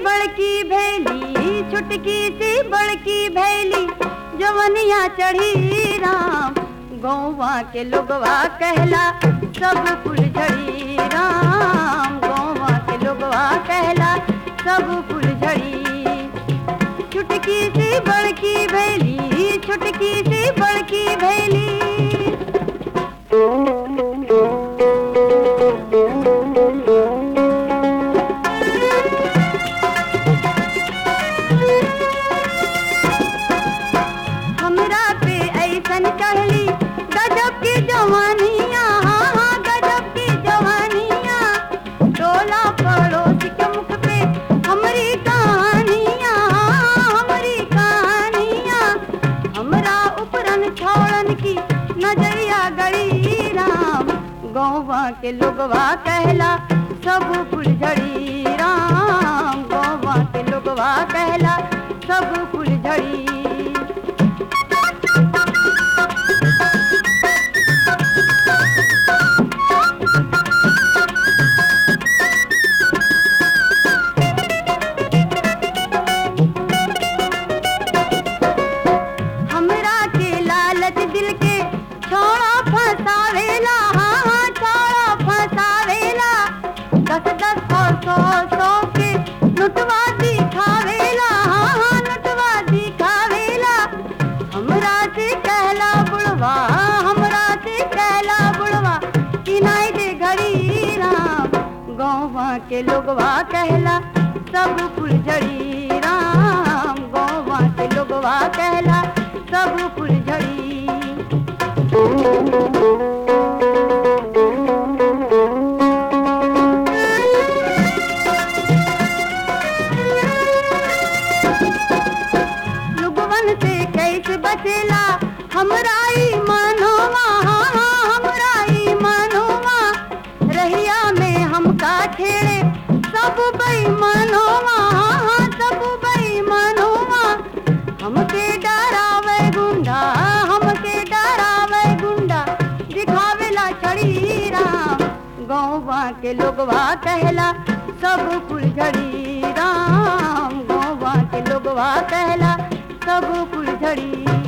बड़की भैली छुटकी सी बड़की भैली जवनिया चढ़ी राम गौवा के लोगवा कहला सब फूल झड़ी राम गौवा के लोगवा कहला सब फूल झड़ी छुटकी सी बड़की भैली छुटकी सी बड़की भैली हमरा पे ऐसन कहली गजब की जवानिया हाँ हाँ गजब की जवानिया टोला पड़ोस के मुख पे हमरी कहानिया हाँ, हमरी कहानिया हमरा उपरन छोड़न की नजरिया गड़ी राम गौवा के लोगवा कहला सब फुलझड़ी राम गौवा के लोगवा कहला सब फुलझड़ी हमरा के लालच दिल के छोड़ा फसावेला हाँ हाँ छोड़ा फसावेला दस दस और सौ सौ के लुटवा दिखावेला हाँ हाँ लुटवा दिखावेला हमरा से कहला बुढ़वा हमरा से कहला बुढ़वा किनाई दे घड़ी राम गौवा के लोगवा कहला सब फुलझड़ी राम गौवा के लोगवा कहला सब फुलझड़ी लुगवन से कैसे बचेला हमरा ई मनोवा हाँ हाँ हमरा ई मनोवा रहिया में हमका छेड़े सब बेईमानोवा हाँ हाँ सब बेईमानोवा हमके डरावे गुंडा हमके डरावे गुंडा दिखावेला छड़ी राम गौवा के लोगवा कहला सब फुलझड़ी राम गौवा के लोगवा कहला सब फुलझड़ी